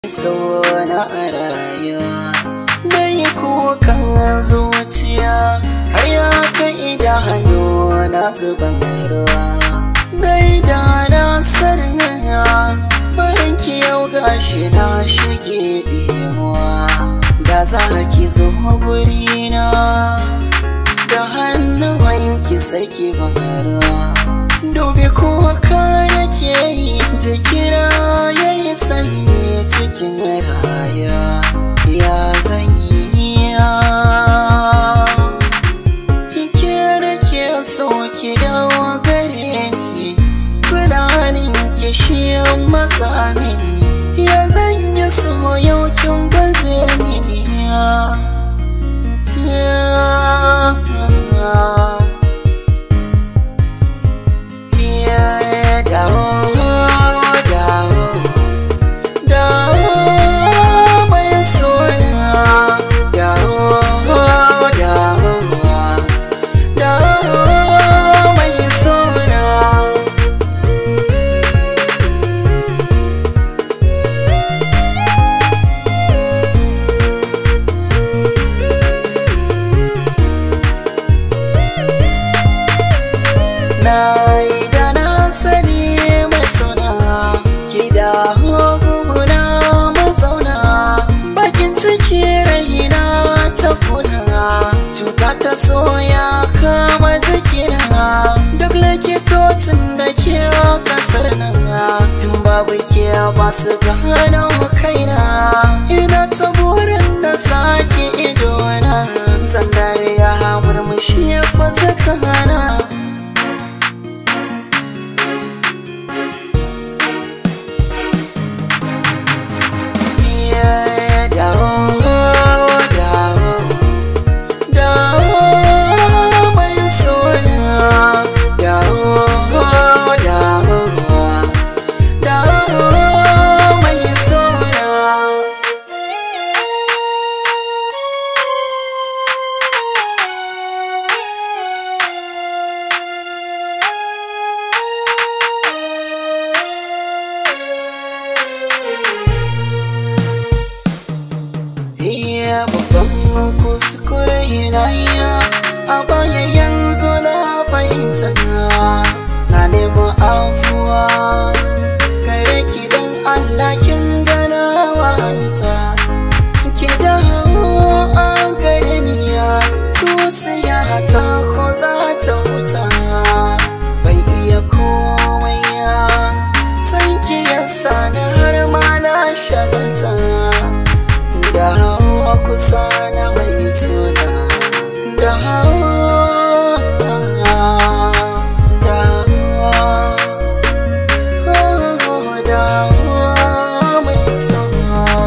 sauna a rayuwa na yi kukan zuciya har ya kai da hannu na zuban ruwa na yi da na sarnaya bayan ki yau gashi na shige ɗemuwa da za ki zo gurina da hannuwanki saki ruwa dubi kuwa ka nake yi jikina ya yi sanyi cikin raya ya zanyi ya ke nake so ki dawo gare ni tunanin ki shi matsa mini ya zanyi so yau kin gwaze mini ya na yi da na sani mai suna ki da hukuna mazauna bakin ciki raina ta kuna cuta ta soya kama jikina duk likitocin da ke kasar nan in babu ke ba su gano kaina ina ta burin na sake idona sandar ya murmushi ya fasa kana iya babban kuskure na iya a baya yanzu na fahimta na nemo afuwa gare ki don Allah kin gana wanta ki dawo a gare ni ya zuciya ta ko za ta huta bai iya komai ya san ki yasa na har ma na shagalta da hawa kusa na mai suna da hawa da hawa da hawa mai suna